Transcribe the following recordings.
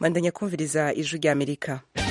bandanya kumviriza ijwi rya amerika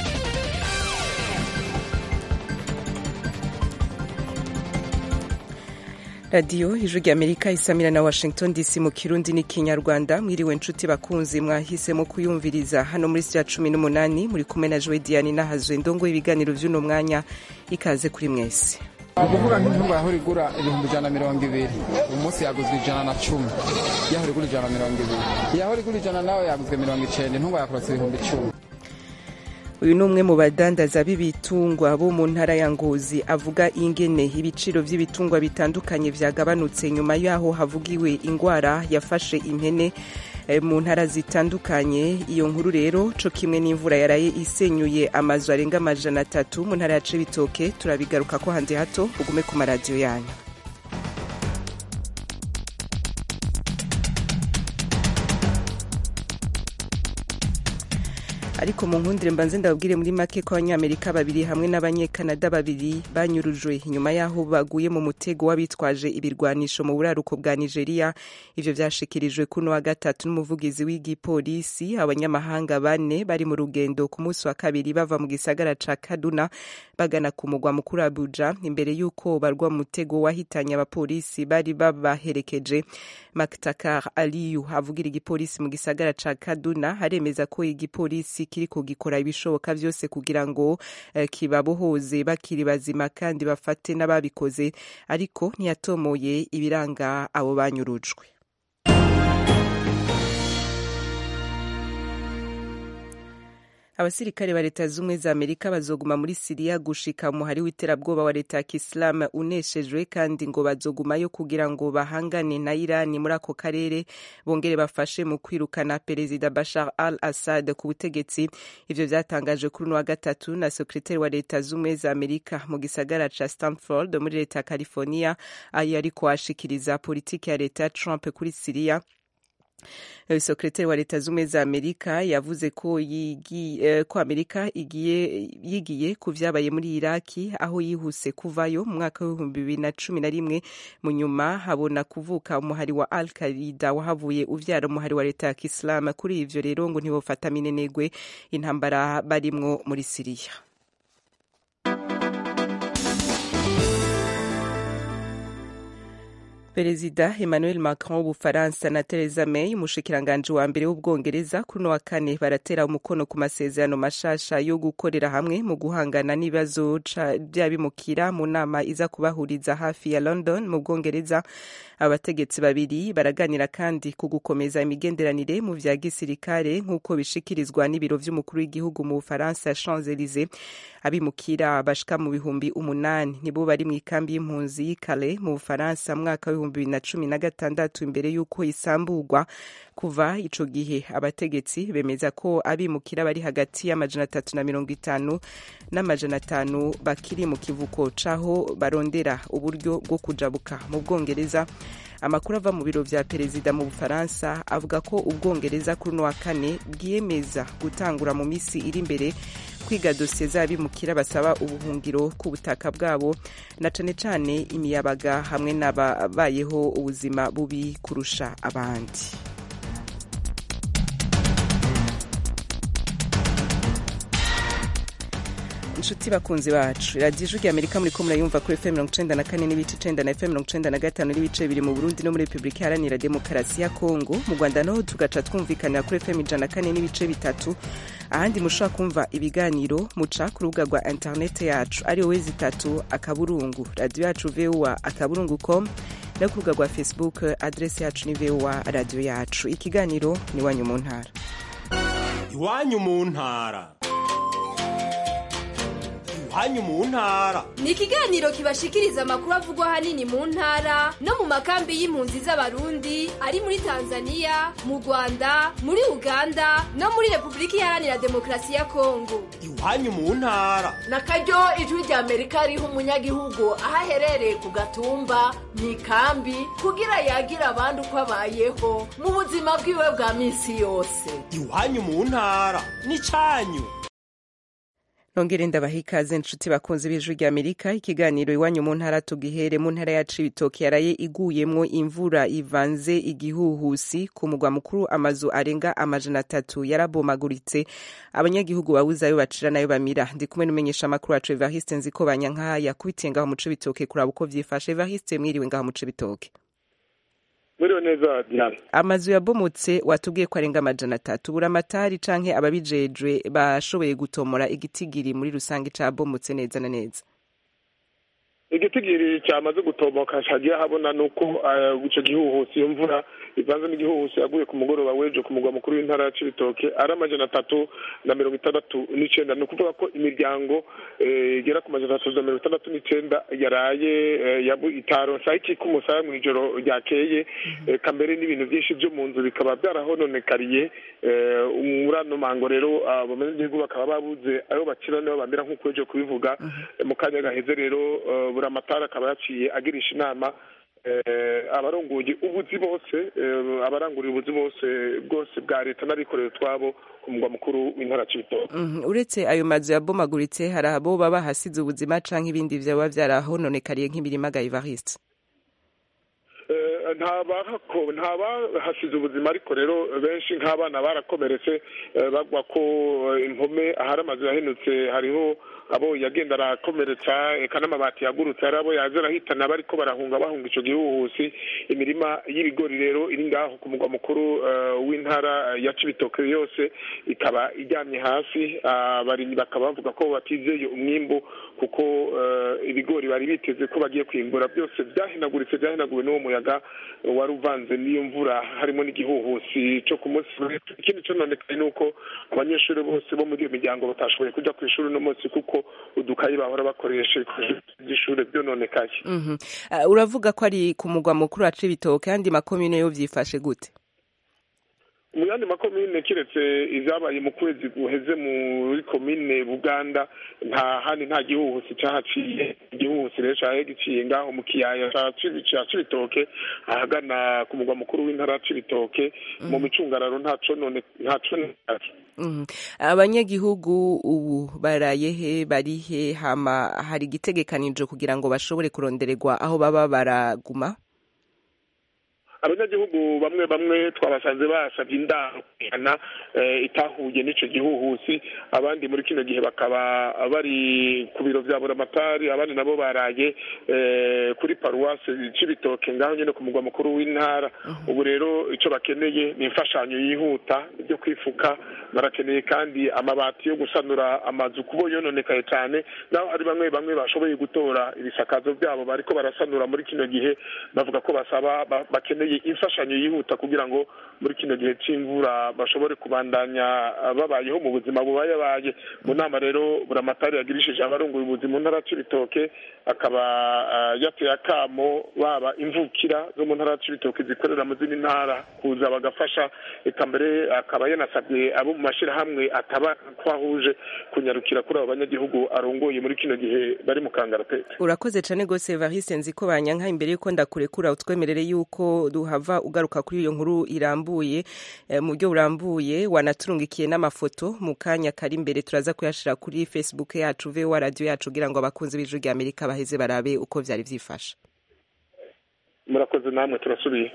radiyo ijwi rya amerika isamira na washington dc mu kirundi n'ikinyarwanda mwiriwe nshuti bakunzi mwahisemo kuyumviriza hano muri sitya cumi n'umunani muri kumwe na jowe diane nahazwe ndongo y'ibiganiro by'uno mwanya ikaze kuri mwese ukuvuga nk'intunga yahora igura ibihumbi ijana na mirongo ibiri uyu munsi yaguzwe ijana na cumi yahora igura ijana na mirongo ibiri yahora igura ijana nawe yaguzwe mirongo icenda intunga yakorotse ibihumbi icumi uyu ni umwe mu badandaza b'ibitungwa bo mu ntara ya ngozi avuga ingene ibiciro by'ibitungwa bitandukanye vyagabanutse nyuma yaho havugiwe ingwara yafashe impene mu ntara zitandukanye iyo nkuru rero co kimwe n'imvura yaraye isenyuye amazu arenga amajana atatu mu ntara ya cibitoke turabigaruka ko hanze hato ugume ku maradiyo yanyu ariko mu nkundire mbanze ndababwire muri make ko abanyamerika babiri hamwe n'abanyekanada babiri banyurujwe nyuma y'aho baguye mu mutego w'abitwaje ibirwanisho mu buraruko bwa nigeria ivyo vyashikirijwe kuno wa gatatu n'umuvugizi w'igipolisi abanyamahanga bane bari mu rugendo ku munsi wa kabiri bava mu gisagara ca kaduna bagana ku mugwa mukuru abuja imbere y'uko barwa mu mutego wahitanye abapolisi bari babaherekeje maktakar aliyu avugira igipolisi mu gisagara ca kaduna haremeza ko igipolisi kiriko gikora ibishoboka vyose kugira ngo uh, kibabohoze bakiri bazima kandi bafate n'ababikoze ariko ntiyatomoye ibiranga abo banyurujwe abasirikare ba leta z'ubumwe za amerika bazoguma muri siriya gushika umuhari w'iterabwoba wa leta ya kisilamu uneshejwe kandi ngo bazogumayo kugira ngo bahangane na irani muri ako karere bongere bafashe mu kwirukana perezida bashar al assad ku butegetsi ivyo vyatangajwe kuri uno wa gatatu na sekretari wa leta z'ubumwe za amerika mu gisagara ca stanford muri leta ya california ayo ariko ashikiriza politiki ya leta ya trump kuri siriya sekretari wa leta z'ubumwe za amerika yavuze ko yigi, ko amerika igiye yigiye ku vyabaye muri iraki aho yihuse kuvayo mu mwaka w'ibihumbi bibiri na cumi na rimwe mu nyuma habona kuvuka umuhari wa al qaida wahavuye uvyara umuhari wa leta ya kisilamu kuri ivyo rero ngo ntibofata minenegwe intambara barimwo muri siriya perezida emmanuel macron w'ubufaransa na theresa may umushikiranganji wa mbere w'ubwongereza kuri uno wa kane baratera umukono ku masezerano mashasha yo gukorera hamwe mu guhangana n'ibibazo vy'abimukira mu nama iza kubahuriza hafi ya london mu bwongereza abategetsi babiri baraganira kandi ku gukomeza imigenderanire mu vya gisirikare nk'uko bishikirizwa n'ibiro vy'umukuru w'igihugu mu bufaransa champs elysee abimukira bashika mu bihumbi umunani nibo bari mu ikambi y'impunzi y'ikale mu bufaransa mwaka w'ibihumbi bibiri na cumi na gatandatu imbere y'uko isamburwa kuva ico gihe abategetsi bemeza ko abimukira bari hagati y'amajana atatu na mirongo itanu n'amajana atanu bakiri mu kivuko caho barondera uburyo bwo kujabuka mu bwongereza amakuru ava mu biro vya perezida mu bufaransa avuga ko ubwongereza kuri uno wa kane bwiyemeza gutangura mu misi iri imbere kwiga dosiye z'abimukira basaba ubuhungiro ku butaka bwabo na cane cane imiyabaga hamwe n'ababayeho ubuzima bubi kurusha abandi inshuti bakunzi bacu radiyo ijwi amerika muri ko murayumva kuri fm mirongo icenda na kane n'ibice icenda na fm mirongo icenda na gatanu n'ibice biri mu burundi no muri repubulika iharanira demokarasi ya kongo mu rwanda naho tugaca twumvikanira kuri fm ijana na kane n'ibice bitatu ahandi mushobora kumva ibiganiro muca ku rubuga rwa interinete yacu ariyo wezi itatu akaburungu radiyo yacu voa akaburungu com no ku rubuga rwa facebook adresi yacu ni voa radiyo yacu ikiganiro ni iwanyu mu ntara iwanyu mu ntara iwanyu mu ntara ni ikiganiro kibashikiriza amakuru avugwa ahanini mu ntara no mu makambi y'impunzi z'abarundi ari muri tanzania mu rwanda muri uganda no muri repubulika iharanira demokarasi ya kongo iwanyu mu ntara na karyo ijwi rya amerika riha umunyagihugu aho aherereye ku gatumba mu ikambi kugira yagira abandi uko abayeho mu buzima bwiwe bwa minsi yose iwanyu mu ntara ni canyu nongere ndabaha ikaze inshuti bakunze b'ijwi rya amerika ikiganiro iwanyu mu ntara tugihere mu ntara ya cibitoke yaraye iguyemwo imvura ivanze igihuhusi ku mugwa mukuru amazu arenga amajana atatu yarabomaguritse abanyagihugu babuze ayo bacira nayo bamira ndi kumwe n'umenyesha amakuru wacu evariste nziko banyanka yakubitiye ngaho mu cibitoke kuraba uko vyifashe evariste mwiriwe ngaho mu cibitoke Mwiriwe neza Diana. amazu yabomotse watubwiye ko arenga amajana atatu buramatari canke ababijejwe bashoboye gutomora igitigiri muri rusange cabomotse neza na neza Igitigiri cyamaze gutomoka cagiye habona nuko uh, ico gihuhusi iyo mvura ivanze n'igihuhusi yaguye ku mugoroba w'ejo ku mugwa mukuru w'intara ya Cibitoke ari amajana atatu na mirongo itandatu n'icenda ni ukuvuga ko imiryango eh, igera ku majana atatu na mirongo itandatu n'icenda yaraye eh, yabu itaronsa iki k'umusaya mw'ijoro ryakeye eh, kambere n'ibintu vyinshi vyo mu nzu bikaba vyarahononekariye eh, muri ano mango rero abanyagihugu bakaba babuze ayo bakira niyo bamera nk'uko ejo kubivuga Eh, mu kanya gaheze rero eh, buramatari akaba yaciye agirisha inama eh, abarongoye ubuzi bose eh, abaranguriye ubuzi bose bwose bwa leta n'abikorera utwabo ku mugwa mukuru w'intara Cibitoke Mhm, uretse ayo mazu yabomaguritse hari abo baba hasize ubuzima canke ibindi vyaba vyarahononekariye nk'imirima ga evariste Eh, nta bahako- nta bahasize ubuzima ariko rero benshi nk'abana barakomeretse eh, bagwa ko eh, impome ahari amazu yahenutse hariho abo yagenda arakomeretsa eka n'amabati yagurutse hari abo yaza arahitana bariko barahunga bahunga ico gihuhusi imirima y'ibigori rero iri ngaho ku mugwa mukuru eh, w'intara ya Cibitoke yose ikaba iryamye hasi abarimyi bakaba bavuga ko batizeye umwimbu kuko eh, ibigori bari biteze ko bagiye kwimbura byose byahenaguritse byahenaguwe n'uwo muyaga wari uvanze n'iyo mvura harimo n'igihuhusi cyo ku munsi w'ejo. ikindi cononekaye ni uko abanyeshuri bose bo muri iyo miryango batashoboye kuja ku ishuri uno munsi kuko udukayi bahora bakoresha by'ishure byononekaye Mhm. Uh, uravuga ko ari ku mugwa mukuru wa cibitoke kandi makomine yo vyifashe gute mu yandi makomine kiretse ivyabaye mu kwezi guheze muri komine buganda nta handi nta gihuhusi cahaciye igihuhusi rero caye giciye ngaho mu kiyaya ca Cibi- ca cibitoke ahagana ku mugwa mukuru w'intara ya cibitoke mu micungararo nta conone nta cononekaye Mhm. abanyagihugu ubu baraye he bari he hama hari igitegekanijwe kugira ngo bashobore kurondererwa aho baba baraguma abanyagihugu bamwe bamwe twabasanze basabye indaro kwihana eh, itahuye n'ico gihuhusi abandi muri kino gihe bakaba bari ku biro vya buramatari abandi nabo baraye eh, kuri paruwase c'ibitoke ngaho nyene ku mugwa mukuru w'intara ubu rero ico bakeneye ni imfashanyo yihuta byo kwifuka barakeneye kandi amabati yo gusanura amazu kubo yononekaye cyane naho hari bamwe bamwe bashoboye gutora ibisakazo byabo bariko barasanura muri kino gihe bavuga ko basaba ba- bakeneye imfashanyo yihuta kugira ngo muri kino gihe c'imvura bashobore kubandanya ah, babayeho mu buzima bubayabaye mu nama rero buramatari yagirishije abarongoye ubuzi mu ntara c'ibitoke akaba ah, yateye akamo baba imvukira zo mu ntara c'ibitoke zikorera mu zindi ntara kuza bagafasha eka mbere akaba yanasabye abo mu mashirahamwe ataba twahuje kunyarukira kuri abo banyagihugu arongoye muri kino gihe bari mu kangaratete urakoze cane gose evariste nzi ko banyanka imbere yuko ndakurekura utwemerere yuko duhava ugaruka kuri iyo nkuru irambuye eh, mu buryo burambuye wanaturungikiye n'amafoto mu kanya kari imbere turaza kuyashira kuri facebook yacu voa radio yacu kugira ngo abakunzi b'ijwi rya amerika baheze barabe uko vyari vyifashe murakoze namwe turasubiye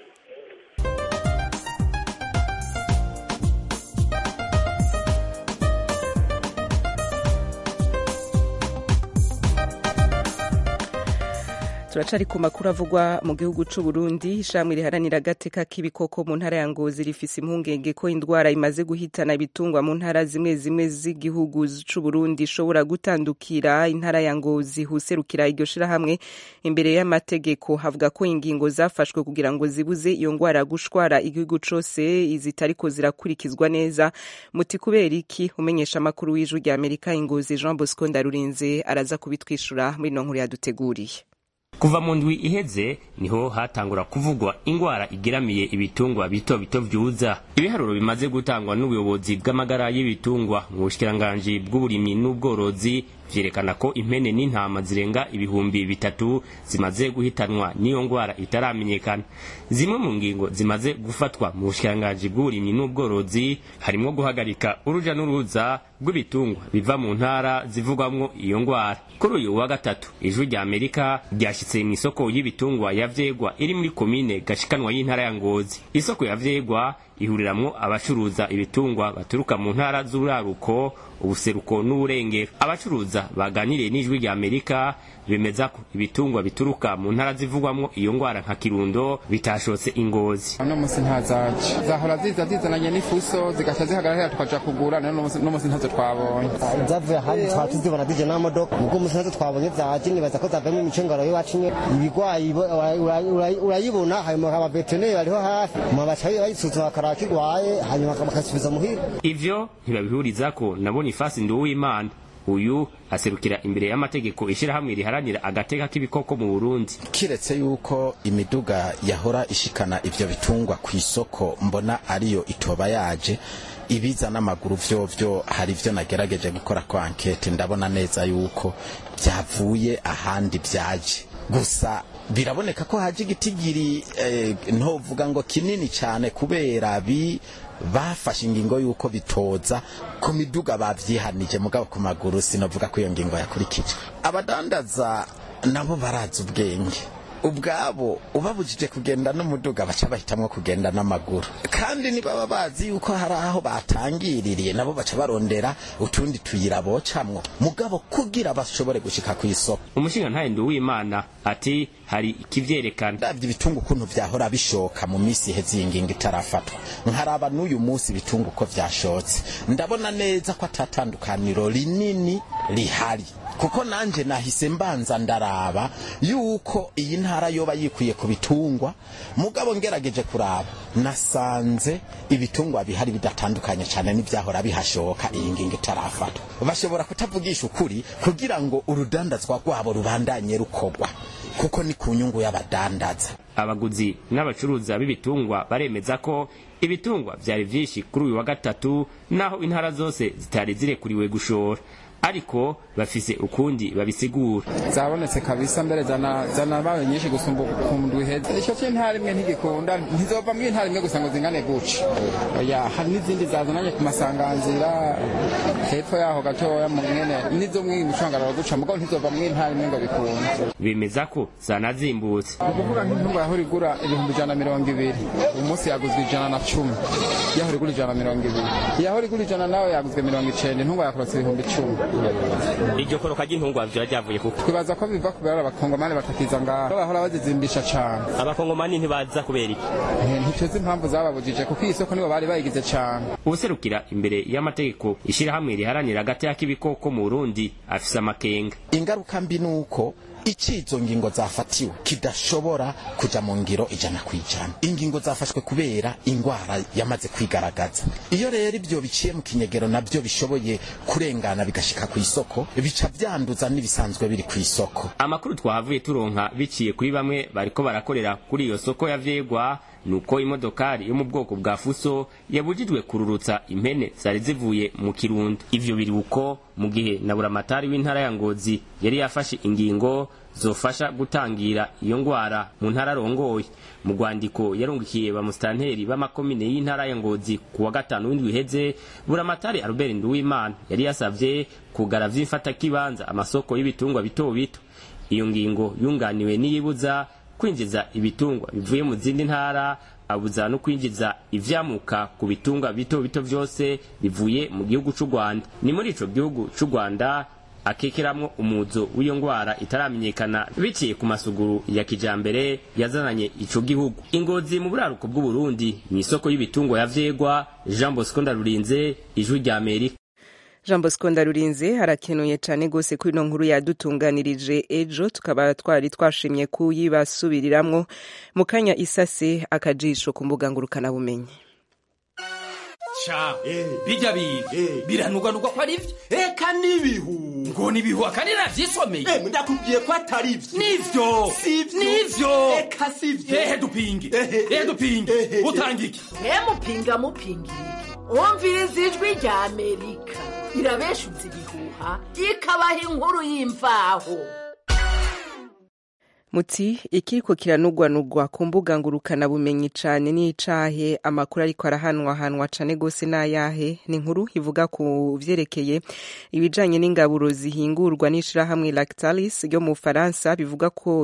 turacari ku makuru avugwa mu gihugu c'u Burundi ishamwe riharanira agateka k'ibikoko mu ntara ya Ngozi rifise impungenge ko indwara imaze guhitana ibitungwa mu ntara zimwe zimwe z'igihugu c'u Burundi ishobora gutandukira intara ya Ngozi huserukira iryo shirahamwe imbere y'amategeko havuga ko ingingo zafashwe kugira ngo zibuze iyo ngwara gushwara igihugu cose zitariko zirakurikizwa neza muti kubera iki umenyesha amakuru w'ijwi rya Amerika Ingozi Jean Bosco Ndarurinze araza kubitwishura muri no nkuru yaduteguriye kuva mu ndwi iheze niho hatangura kuvugwa ingwara igeramiye ibitungwa bito bito vyuza ibiharuro bimaze gutangwa n'ubuyobozi bw'amagara y'ibitungwa mu bushikiranganji bw'uburimyi n'ubworozi vyerekana ko impene n'intama zirenga ibihumbi bitatu zimaze guhitanwa n'iyo ngwara itaramenyekana zimwe mu ngingo zimaze gufatwa mu bushikiranganji bw'uburimyi n'ubworozi harimwo guhagarika uruja n'uruza rw'ibitungwa biva mu ntara zivugwamwo iyo ngwara kuri uyu wa gatatu ijwi rya amerika ryashyitse mu isoko y'ibitungwa ya vyegwa iri muri komine gashikanwa y'intara ya ngozi isoko ya vyegwa ihuriramwo abacuruza ibitungwa baturuka mu ntara z'uraruko ubuseruko n'uburengero abacuruza baganiriye n'ijwi rya amerika bemeza ko ibitungwa bituruka mu ntara zivugwamwo iyo ngwara nka kirundo bitashotse ingozi uno munsi ntazaje zahora ziza zizananye n'ifuso zigaca zihagarara tukaja kugura none uno munsi ntazo twabonye zavuye ahandi twaba tuzibona zije n'amamodoka ubwo umunsi nazo twabonye zaje nibaza ko zavuyemo imicungaro y'iwacu nye ibigwayi urayibona hanyuma abaveterineri bariho hafi hanyuma baca bayisuzuma bakaraba ko igwaye hanyuma bakasubiza muhira ivyo ntibabihurizako na bonifasi nduwimana uyu aserukira imbere y'amategeko ishirahamwe riharanira agateka k'ibikoko mu burundi kiretse yuko imiduga yahora ishikana ivyo bitungwa ku isoko mbona ariyo itoba yaje ibiza n'amaguru vyovyo hari ivyo nagerageje gukora ko ankete ndabona neza yuko vyavuye ahandi vyaje gusa biraboneka ko haje igitigiri eh, ntovuga ngo kinini cyane kubera bi bafashe ingingo yuko bitoza ku miduga bavyihanije mugabo ku maguru sinovuga ko iyo ngingo yakurikije abadandaza nabo barazi ubwenge ubwabo ubabujije kugenda n'umuduga baca bahitamwo kugenda n'amaguru kandi nibaba bazi yuko hari aho batangiririye nabo baca barondera utundi tuyira bocamwo mugabo kugira bashobore gushika ku isoko umushinga ntaye nduwimana ati hari ikivyerekana ndavye ibitungu ukuntu vyahora bishoka mu misi iheze iyi ngingo itarafatwa nkaraba n'uyu munsi ibitungu uko vyashotse ndabona neza ko atatandukaniro rinini rihari kuko nanje nahise mbanza ndaraba yuko iyi ntara yoba yikwiye ku bitungwa mugabo ngerageje kuraba nasanze ibitungwa bihari bidatandukanye cyane n'ibyahora bihashoka iyi ngingo itarafatwa bashobora kutavugisha ukuri kugira ngo urudandazwa rwabo rubandanye rukogwa kuko ni ku nyungu y'abadandaza abaguzi n'abacuruza b'ibitungwa baremeza ko ibitungwa vyari vyinshi kuri uyu wa gatatu naho intara zose zitari zirekuriwe gushora ariko bafise ukundi babisigura zabonetse kabisa mbere zana zana bawe nyinshi gusumba ukuntu iheze icyo cy'intara imwe ntigikunda ntizova mu intara imwe gusa ngo zingane guca oya hari n'izindi zazananye ku masanganzira hepfo yaho gatoya mu mwene nizo mwe imicungararo guca mugabo ntizova mu intara imwe ngo bikunde bemeza ko zanazimbutse ni ukuvuga nk'intunga yahora igura ibihumbi ijana na mirongo ibiri uyu munsi yaguzwe ijana na cumi yahora igura ijana na mirongo ibiri yahora igura ijana nawe yaguzwe mirongo icenda intunga yakorotse ibihumbi icumi iryo koroka ry'intungwa vyoba ryavuye kuko twibaza ko biva kubera abakongomani batakiza ngaho bahora bazizimbisha cane abakongomani ntibaza kubera iki ntituzi impamvu zababujije kuko iyi soko nibo bari bayigize cane ubuserukira imbere y'amategeko ishirahamwe riharanira agateka k'ibikoko mu burundi afise amakenga ingaruka mbi nuko icizo ngingo zafatiwe kidashobora kuja mu ngiro ijana ku ijana ingingo zafashwe kubera ingwara yamaze kwigaragaza iyo rero ibyo biciye mu kinyegero nabyo bishoboye kurengana bigashika ku isoko bica vyanduza n'ibisanzwe biri ku isoko amakuru twahavuye turonka biciye kuri bamwe bariko barakorera kuri iyo soko ya vyegwa nuko imodokari yo mu bwoko bwa fuso yabujijwe kururutsa impene zari zivuye mu kirundo ivyo biri uko mu gihe na buramatari w'intara ya ngozi yari yafashe ingingo zofasha gutangira iyo ngwara mu ntara arongoye mu rwandiko yarungikiye bamusitanteri b'amakomine y'intara ya ngozi ku wa gatanu w'indwi iheze buramatari albert nduwimana yari yasavye kugara vy'imfatakibanza amasoko y'ibitungwa bito bito iyo ngingo yunganiwe n'iyibuza kwinjiza ibitungwa bivuye mu zindi ntara abuza no kwinjiza ivyamuka ku bitungwa bito bito vyose bivuye mu gihugu c'u Rwanda ni muri ico gihugu c'u Rwanda akekeramwo umuzo w'iyo ngwara itaramenyekana biciye ku masuguru ya kijambere yazananye ico gihugu ingozi mu buraruko bw'u Burundi ni isoko y'ibitungwa ya vyegwa Jean Bosco Ndarurinze ijwi rya Amerika jean bosco ndarurinze harakenuye cyane rwose kuri ino nkuru yadutunganirije ejo tukaba twari twashimye kuyibasubiriramwo mu kanya isase akajisho ku mbuga ngurukanabumenyi sha bijya biga biranuganurwa ko ari byo eka n'ibihu ngo ni ibihu akandi navyisomeye ndakubwiye ko atari byo nivyo Sivyo. nivyo eka sivyo ehe dupinge ehe dupinge utanga iki mupinga mupingira wumviriza ijwi rya amerika irabeshuza ibihuha ikabaha inkuru y'imvaho muti ikiriko kiranugwanugwa ku mbuga ngurukana bumenyi cane n'icahe amakuru ariko arahanwahanwa cane gose n'ayahe ni inkuru ivuga ku vyerekeye ibijanye n'ingaburo zihingurwa n'ishirahamwe Lactalis ryo mu Faransa bivuga ko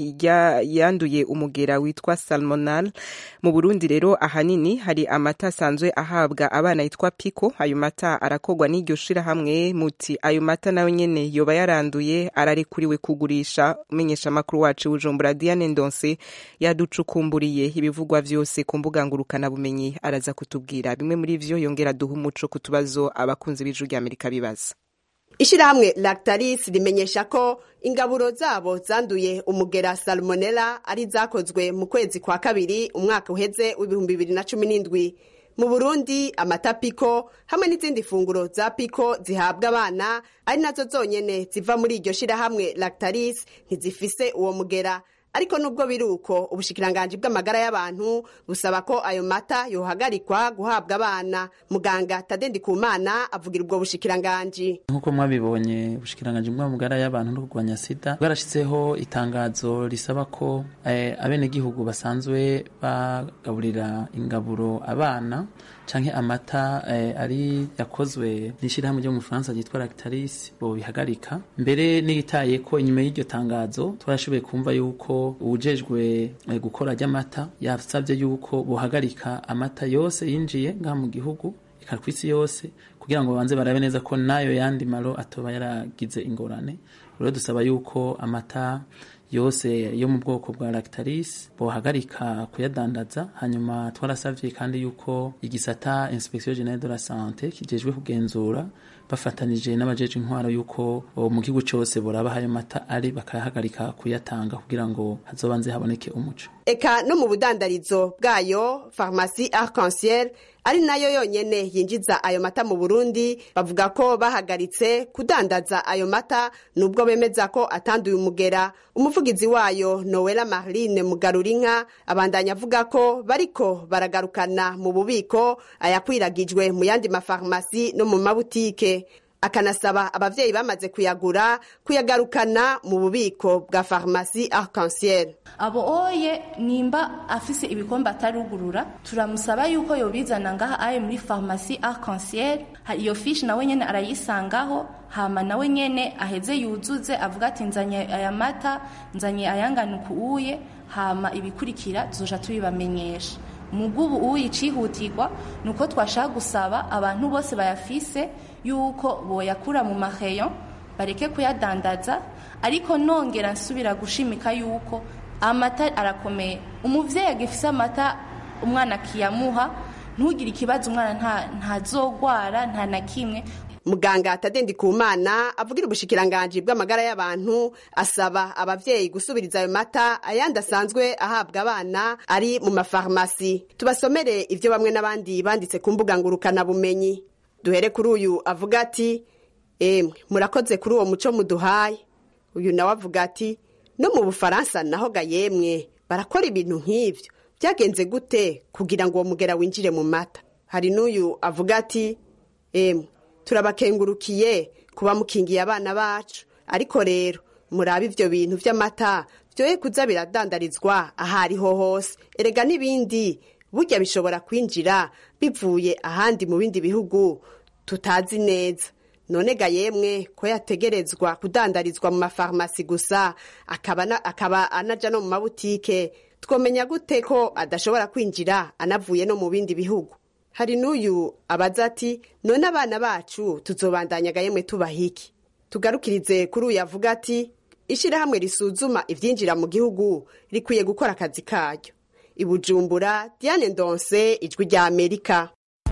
yanduye umugera witwa salmonal mu Burundi rero ahanini hari amata asanzwe ahabwa abana yitwa Pico ayo mata arakogwa n'iryo shirahamwe muti ayo mata nayo nyene yoba yaranduye ararekuriwe kugurisha menyesha makuru wacu Bujumbura Diane Ndonse yaducukumburiye ibivugwa vyose ku mbuga ngurukana bumenyi araza kutubwira bimwe muri vyo yongera duha umuco ku tubazo abakunzi b'ijuru rya Amerika bibaza ishirahamwe Lactalis rimenyesha ko ingaburo zabo zanduye umugera salmonella ari zakozwe mu kwezi kwa kabiri umwaka uheze w'ibihumbi bibiri na cumi n'indwi mu burundi amata piko hamwe n'izindi funguro za piko zihabwa abana ari nazo zonyene ziva muri iryo shirahamwe lactalis ntizifise uwo mugera ariko nubwo biri uko ubushikiranganji bw'amagara y'abantu busaba ko ayo mata yohagarikwa guhabwa abana muganga tadendi kumana avugira ubwo bushikiranganji nk'uko mwabibonye ubushikiranganji bw'amagara y'abantu no kurwanya sida bwarashyizeho itangazo risaba ko eh, abenegihugu basanzwe bagaburira ingaburo abana canke amata eh, ari yakozwe n'ishirahamwe ryo mu Faransa ryitwa Lactalis bo bihagarika mbere n'igitaye ko inyuma y'iryo tangazo twarashoboye kumva yuko uwujejwe eh, gukora ry'amata yasabye yuko bohagarika amata yose yinjiye ngaha mu gihugu eka kw'isi yose kugira ngo babanze barabe neza ko nayo yandi maro atoba yaragize ingorane rero dusaba yuko amata yose yo mu bwoko bwa Lactalis bohagarika kuyadandaza hanyuma twarasavye kandi yuko igisata Inspection Generale de la Santé kijejwe kugenzura bafatanije n'abajeje intwaro yuko mu gihugu cyose boraba hayo mata ari bakayahagarika kuyatanga kugira ngo hazobanze haboneke umuco eka no mu budandarizo bwayo farumasi arc-en-ciel ari nayo yonyene yinjiza ayo mata mu burundi bavuga ko bahagaritse kudandaza ayo mata nubwo bemeza ko atanduye umugera umuvugizi wayo nowela marline mugarurinka abandanya avuga ko bariko baragarukana mu bubiko ayakwiragijwe mu yandi mafarumasi no mu mabutike akanasaba abavyeyi bamaze kuyagura kuyagarukana mu bubiko bwa farumasi arc-en-ciel abo oye nimba afise ibikombe atarugurura turamusaba yuko yobizana ngaha aye muri farumasi arc-en-ciel iyo fishi nawe nyene arayisangaho hama nawe nyene aheze yuzuze avuga ati nzanye aya mata nzanye ayangana ukuye hama ibikurikira tuzoja tubibamenyesha mugubu uyi cihutirwa nuko twashaka gusaba abantu bose bayafise yuko boyakura mu maheyo bareke kuyadandaza ariko nongera nsubira gushimika yuko amata arakomeye umuvyeyi agifise amata umwana akiyamuha ntugire ikibazo umwana ntazogwara nta na kimwe muganga tadendi kumana avugira ubushikiranganji bw'amagara y'abantu asaba abavyeyi gusubiriza ayo mata ayandi asanzwe ahabwa abana ari mu mafarumasi tubasomere ivyo bamwe n'abandi banditse ku mbuga ngurukana bumenyi duhere kuri uyu avuga ati emwe murakoze kuri uwo muco muduhaye uyu nawe avuga ati no mu bufaransa naho ga yemwe barakora ibintu nk'ivyo byagenze gute kugira ngo uwo mugera winjire mu mata hari n'uyu avuga ati emwe turabakengurukiye kuba mukingiye abana bacu ariko rero murabe ivyo bintu vy'amata vyoye kuza biradandarizwa ahariho hose erega n'ibindi burya bishobora kwinjira bivuye ahandi mu bindi bihugu tutazi neza none ga yemwe ko yategerezwa kudandarizwa mu mafarumasi gusa akaba, na, akaba anaja no mu mabutike twomenya gute ko adashobora kwinjira anavuye no mu bindi bihugu hari n'uyu abaza ati none abana bacu tuzobandanya ga yemwe tubaha iki tugarukirize kuri uyu avuga ati ishyirahamwe risuzuma ibyinjira mu gihugu rikwiye gukora akazi karyo ibujumbura diane ndonse ijwi rya amerika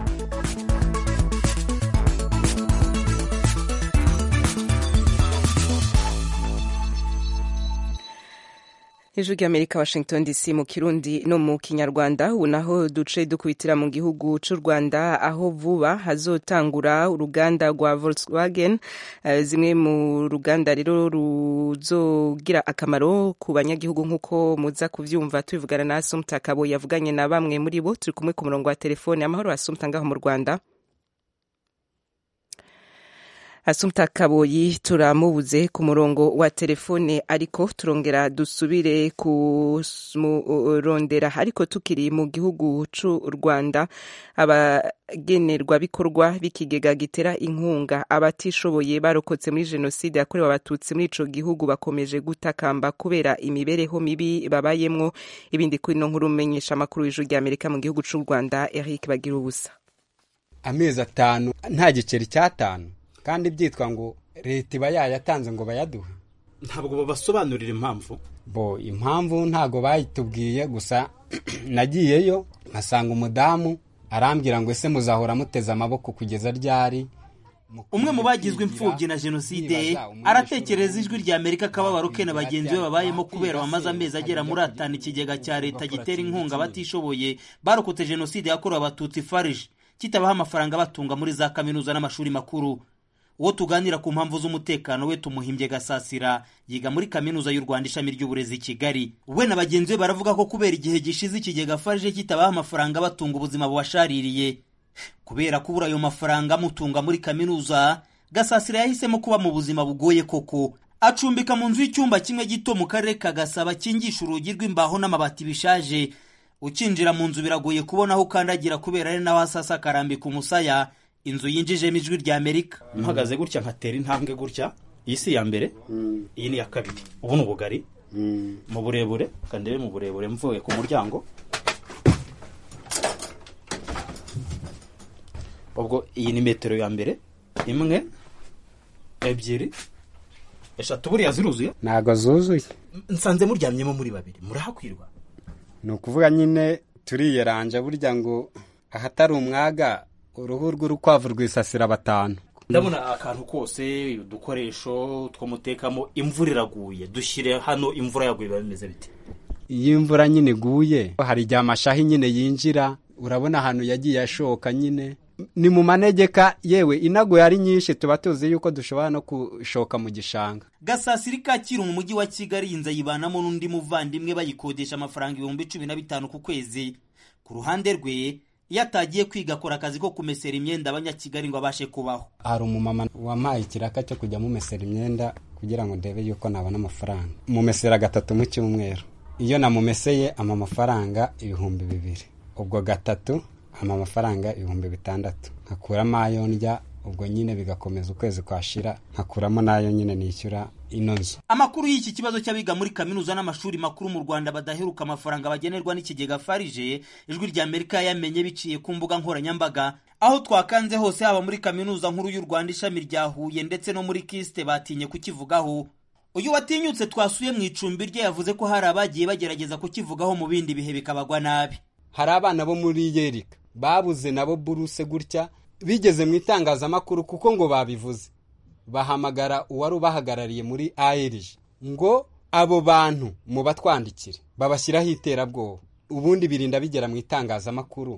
ijwi ry'amerika washington dc mu kirundi no mu kinyarwanda ubu naho duce dukubitira mu gihugu cy'u rwanda aho vuba hazotangura uruganda rwa volkswagen uh, zimwe mu ruganda rero ruzogira akamaro ku banyagihugu nk'uko muza kuvyumva tubivugana na asumta kabo yavuganye na bamwe muri bo turi kumwe ku murongo wa telefone amahoro asumta ngaho mu rwanda Asumta Kaboyi turamubuze ku murongo wa telefone ariko turongera dusubire kumurondera ariko tukiri mu gihugu c'u Rwanda abagenerwabikorwa b'ikigega gitera inkunga abatishoboye barokotse muri jenoside yakorewe abatutsi muri ico gihugu bakomeje gutakamba kubera imibereho mibi babayemwo ibindi kuri no nkuru menyesha amakuru y'ijuru rya Amerika mu gihugu c'u Rwanda Eric Bagira ubusa amezi atanu nta giceri cy'atanu kandi byitwa ngo leta iba yayatanze ngo bayaduhe ntabwo babasobanurira impamvu bo impamvu ntabwo bayitubwiye gusa nagiyeyo nkasanga umudamu arambwira ngo ese muzahora muteze amaboko kugeza ryari umwe mu bagizwe imfubyi na jenoside aratekereza ijwi rya amerika akababaro ke na bagenzi be babayemo kubera bamaze amezi agera muri atanu ikigega cya leta gitera inkunga abatishoboye barokotse jenoside yakorewe abatutsi farije kitabaho amafaranga batunga muri za kaminuza n'amashuri makuru uwo tuganira ku mpamvu z'umutekano we tumuhimbye gasasira yiga muri kaminuza y'u rwanda ishami ry'uburezi i kigali we na bagenzi be baravuga ko kubera igihe gishize ikigega farije kitabaho amafaranga batunga ubuzima bubashaririye kubera kubura ayo mafaranga amutunga muri kaminuza gasasira yahisemo kuba mu buzima bugoye koko acumbika mu nzu y'icyumba kimwe gito mu karere ka gasaba kingisha urugi rw'imbaho n'amabati bishaje ukinjira mu nzu biragoye kubona aho ukandagira kubera ari naho hasasa akarambika umusaya inzu yinjijemo ijwi rya amerika mpagaze gutya nkatera intambwe gutya iyi si iya mbere iyi ni iya kabiri ubu ni ubugari mu burebure kandebe mu burebure mvuye ku muryango ubwo iyi ni metero ya mbere imwe ebyiri eshatu buriya ziruzuye ntabwo zuzuye nsanze muryamyemo muri babiri murahakwirwa ni ukuvuga nyine turiyeranja burya ngo ahatari umwaga uruhu rw'urukwavu rwisasira batanu ndabona akantu kose udukoresho two mutekamo imvura iraguye dushyire hano imvura yaguye biba bimeze bite iyo imvura nyine iguye hari igihe amashahi nyine yinjira urabona ahantu yagiye ashoka nyine ni mu manegeka yewe inaguye ari nyinshi tuba tuzi yuko dushobora no gushoka mu gishanga gasasiri kacyiru mu mujyi wa kigali inzu ayibanamo n'undi muvandimwe bayikodesha amafaranga ibihumbi cumi na bitanu ku kwezi ku ruhande rwe iyo atagiye kwiga akora akazi ko kumesera imyenda abanyakigali ngo abashe kubaho hari umumama wampaye ikiraka cyo kujya mumesera imyenda kugira ngo ndebe yuko nabona amafaranga mumesera gatatu mu cyumweru iyo namumeseye ama amafaranga ibihumbi bibiri ubwo gatatu ama amafaranga ibihumbi bitandatu nkakuramo ayo ndya ubwo nyine bigakomeza ukwezi kwashira nkakuramo n'ayo nyine nishyura ino nzu amakuru y'iki kibazo cy'abiga muri kaminuza n'amashuri makuru mu rwanda badaheruka amafaranga bagenerwa n'ikigega farije ijwi rya amerika yamenye biciye ku mbuga nkoranyambaga aho twakanze hose haba muri kaminuza nkuru y'u rwanda ishami rya huye ndetse no muri kisite batinye kukivugaho uyu watinyutse twasuye mu icumbi rye yavuze ko hari abagiye bagerageza kukivugaho mu bindi bihe bikabagwa nabi hari abana bo muri yerika babuze nabo buruse gutya bigeze mu itangazamakuru kuko ngo babivuze bahamagara uwari ubahagarariye muri ARG ngo abo bantu mu batwandikire babashyiraho iterabwoba ubundi birinda bigera mu itangazamakuru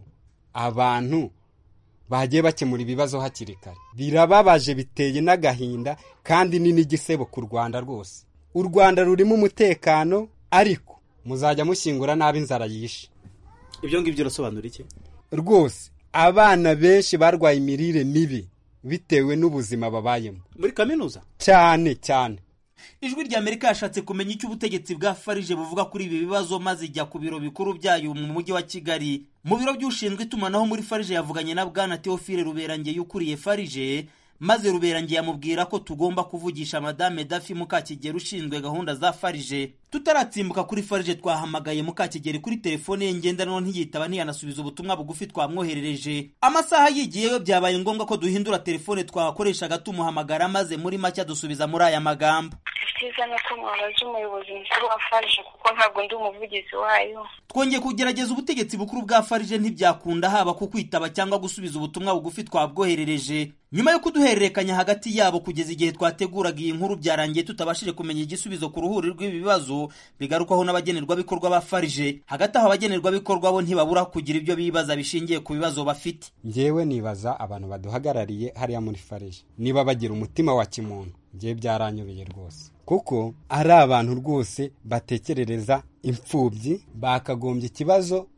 abantu bagiye bakemura ibibazo hakiri kare birababaje biteye n'agahinda kandi ni n'igisebo ku rwanda rwose u rwanda rurimo umutekano ariko muzajya mushyingura nabi inzara yishe ibyo ngibyo urasobanura iki rwose abana benshi barwaye imirire mibi bitewe n'ubuzima babayemo muri kaminuza cyane cyane ijwi rya amerika yashatse kumenya icyo ubutegetsi bwa farije buvuga kuri ibi bibazo maze ijya ku biro bikuru byayo mu mujyi wa kigali mu biro by'ushinzwe itumanaho muri farije yavuganye na bwana teofile ruberangeye ukuriye farije maze ruberangeye amubwira ko tugomba kuvugisha madame dafi mukakigeri ushinzwe gahunda za farije tutaratsimbuka kuri farije twahamagaye mukakigeri kuri telefone ye ngendanwa ntiyitaba ntiyanasubiza ubutumwa bugufi twamwoherereje amasaha yigiyeyo byabaye ngombwa ko duhindura telefone twakoreshaga tumuhamagara maze muri make adusubiza muri aya magambo icyiza ni uko mwabaza umuyobozi mukuru wa farije kuko ntabwo ndi umuvugizi wayo twongeye kugerageza ubutegetsi bukuru bwa farije ntibyakunda haba ku kwitaba cyangwa gusubiza ubutumwa bugufi twabwoherereje nyuma yo kuduhererekanya hagati yabo kugeza igihe twateguraga iyi nkuru byarangiye tutabashije kumenya igisubizo ku ruhuri rw'ibi bibazo bigarukwaho n'abagenerwabikorwa ba farije hagati aho abagenerwabikorwa bo ntibabura kugira ibyo bibaza bishingiye ku bibazo bafite ngewe nibaza abantu baduhagarariye hariya muri farije niba bagira umutima wa kimuntu ngewe byaranyobeye rwose kuko ari abantu rwose batekerereza imfubyi bakagombye ikibazo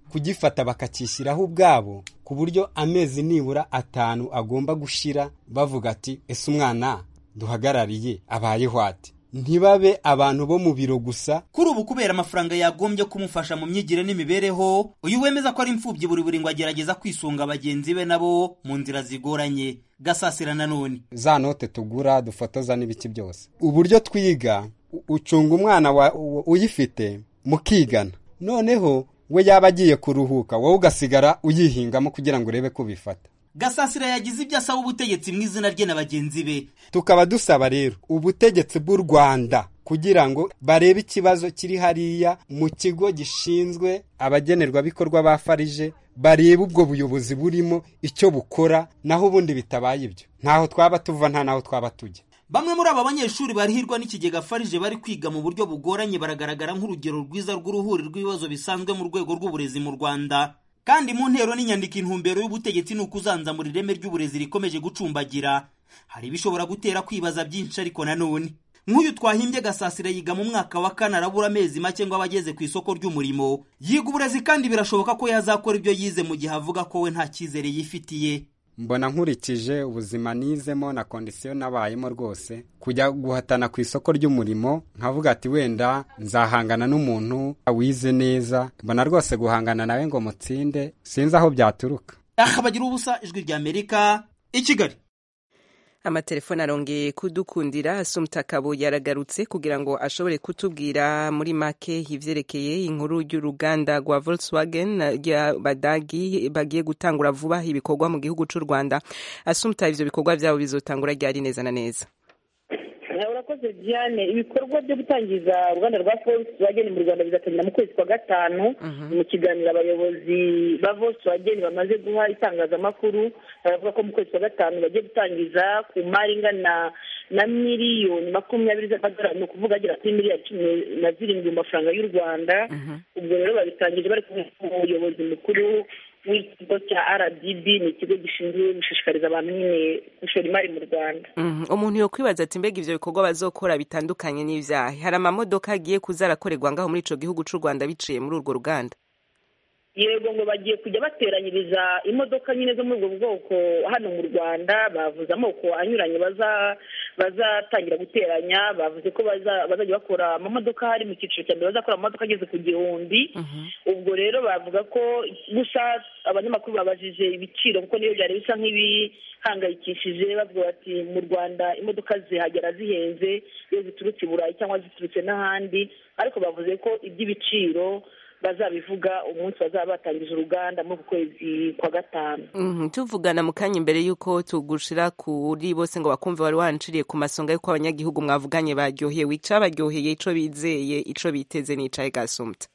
kugifata bakacyishyiraho ubwabo ku buryo amezi nibura atanu agomba gushira bavuga ati ese umwana duhagarariye abayeho ate ntibabe abantu bo mu biro gusa kuri ubu kubera amafaranga yagombye kumufasha mu myigire n'imibereho uyu wemeza ko ari imfubyi buri buri ngo agerageza kwisunga bagenzi be nabo mu nzira zigoranye gasasira nanone za note tugura dufotoza n'ibiki byose uburyo twiga u- ucunga umwana wa- u- uyifite mukigana noneho we yaba agiye kuruhuka wowe ugasigara uyihingamo kugira ngo urebe ko ubifata gasasira yagize ibyo asaba ubutegetsi mu izina rye na bagenzi be tukaba dusaba rero ubutegetsi bw'u rwanda kugira ngo barebe ikibazo kiri hariya mu kigo gishinzwe abagenerwabikorwa ba farije barebe ubwo buyobozi burimo icyo bukora naho ubundi bitabaye ibyo ntaho twaba tuva nta naho twaba tujya bamwe muri aba banyeshuri barihirwa n'ikigega farije bari kwiga mu buryo bugoranye baragaragara nk'urugero rwiza rw'uruhuri rw'ibibazo bisanzwe mu rwego rw'uburezi mu rwanda kandi mu ntero n'inyandiko intumbero y'ubutegetsi ni ukuzanzamura ireme ry'uburezi rikomeje gucumbagira hari ibishobora gutera kwibaza byinshi ariko nanone nk'uyu twahimbye gasasira yiga mu mwaka wa kane arabura amezi make ngo aba ageze ku isoko ry'umurimo yiga uburezi kandi birashoboka ko yazakora ibyo yize mu gihe avuga ko we nta cyizere yifitiye mbona nkurikije ubuzima nizemo na kondisiyo nabayemo rwose kujya guhatana ku isoko ry'umurimo nkavuga ati wenda nzahangana n'umuntu wize neza mbona rwose guhangana nawe ngo mutsinde sinzi aho byaturuka aha bagira ubusa ijwi ry'amerika i kigali amatelefone arongeye kudukundira asumta kabo yaragarutse kugira ngo ashobore kutubwira muri make ivyerekeye inkuru y'uruganda rwa Volkswagen y'abadagi bagiye gutangura vuba ibikorwa mu gihugu c'u Rwanda asumta ivyo bikorwa vyabo bizotangura ryari neza na neza urakoze diane ibikorwa byo gutangiza uruganda rwa volkswagen mu rwanda bizatangira mu kwezi kwa gatanu mu kiganiro abayobozi ba volkswagen bamaze guha itangazamakuru baravuga ko mu kwezi kwa gatanu bagiye gutangiza ku mari ingana na miliyoni makumyabiri z'amadolari ni ukuvuga agera kuri miliyari cumi na zirindwi mu mafaranga y'u rwanda ubwo rero babitangije bari kumwe n'umuyobozi mukuru w'ikigo cya rdb ni ikigo gishinzwe gushishikariza abantu nyine gushora imari mu rwanda Mhm. umuntu yo kwibaza ati mbega ivyo bikorwa bazokora bitandukanye n'ivyahe hari amamodoka agiye kuza arakorerwa ngaho muri ico gihugu c'u Rwanda biciye muri urwo ruganda yego ngo bagiye kujya bateranyiriza imodoka nyine zo muri ubwo bwoko hano mu rwanda bavuze amoko anyuranye baza bazatangira guteranya bavuze ko baza- bazajya bakora amamodoka hari mu cyiciro cya mbere bazakora amamodoka ageze ku gihumbi ubwo rero bavuga ko gusa abanyamakuru babajije ibiciro kuko niyo byari bisa nk'ibihangayikishije bavuga bati mu rwanda imodoka zihagera zihenze iyo ziturutse i burayi cyangwa ziturutse n'ahandi ariko bavuze ko iby'ibiciro bazabivuga umunsi bazaba batangije uruganda muri uku kwezi kwa gatanu Mhm, tuvugana mu kanya imbere y'uko tugushira kuri bose ngo bakumve wari wanciriye ku masonga y'uko abanyagihugu mwavuganye baryohewe icabaryoheye ico bizeye ico biteze n'icaye gasumta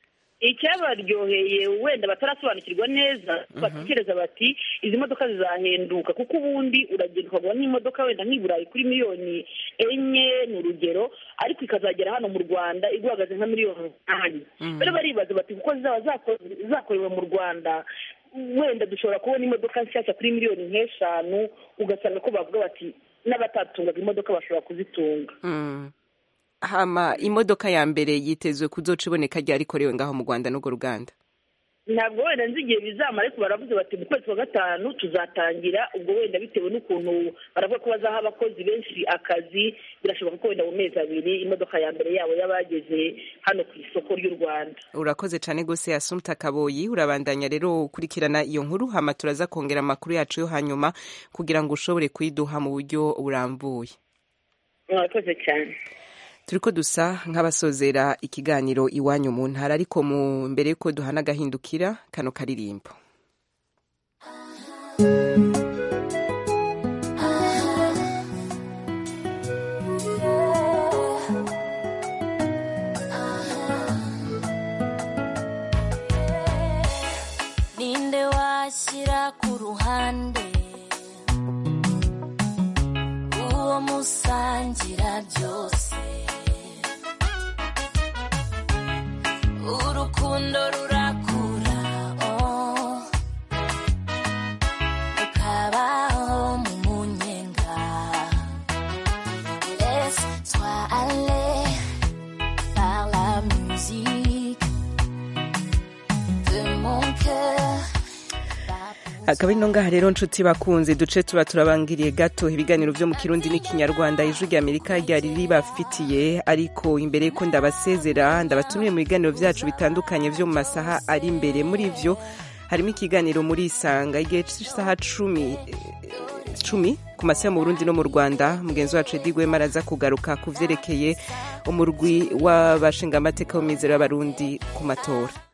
icyabaryoheye wenda batarasobanukirwa neza batekereza bati izi modoka zizahenduka kuko ubundi uragenda ukagura n'imodoka wenda nk'i burayi kuri miliyoni enye ni urugero ariko ikazagera hano mu rwanda iguhagaze nka miliyoni umunani rero baribaza bati kuko zizaba zako- zakorewe mu rwanda wenda dushobora kubona imodoka nshyashya kuri miliyoni nk'eshanu ugasanga ko bavuga bati n'abatatungaga imodoka bashobora kuzitunga Mm. hama imodoka ya mbere yitezwe kuzoca iboneka ryari ikorewe ngaho mu Rwanda n'urwo ruganda ntabwo wenda nzi igihe bizamara ariko baravuze bati mu kwezi kwa gatanu tuzatangira ubwo wenda bitewe n'ukuntu baravuga ko bazaha abakozi benshi akazi birashoboka ko wenda mu mezi abiri imodoka ya mbere yabo yabageze hano ku isoko ry'u rwanda urakoze cane gose asumta kaboyi urabandanya rero ukurikirana iyo nkuru hama turaza kongera amakuru yacu yo hanyuma kugira ngo ushobore kuyiduha mu buryo burambuye murakoze cyane turiko dusa nk'abasozera ikiganiro iwanyu mu ntara ariko mu mbere yuko duhana agahindukira kano karirimbo ninde washyira ku ruhande uwo musangira byose urukundo rurakura oh. ukabaho mu munyenga laisse-toi aller par la musique akaba ino ngaha rero nshuti bakunze duce tuba turabangiriye gato ibiganiro byo mu kirundi n'ikinyarwanda ijwi rya amerika ryari ribafitiye ariko imbere ko ndabasezera ndabatumiye mu biganiro byacu bitandukanye byo mu masaha ari imbere muri vyo harimo ikiganiro muri isanga igihe cy'isaha cumi cumi ku masaha mu burundi no mu rwanda mugenzi wacu edi gwema araza kugaruka ku vyerekeye umurwi w'abashingamateka w'imizero y'abarundi ku matora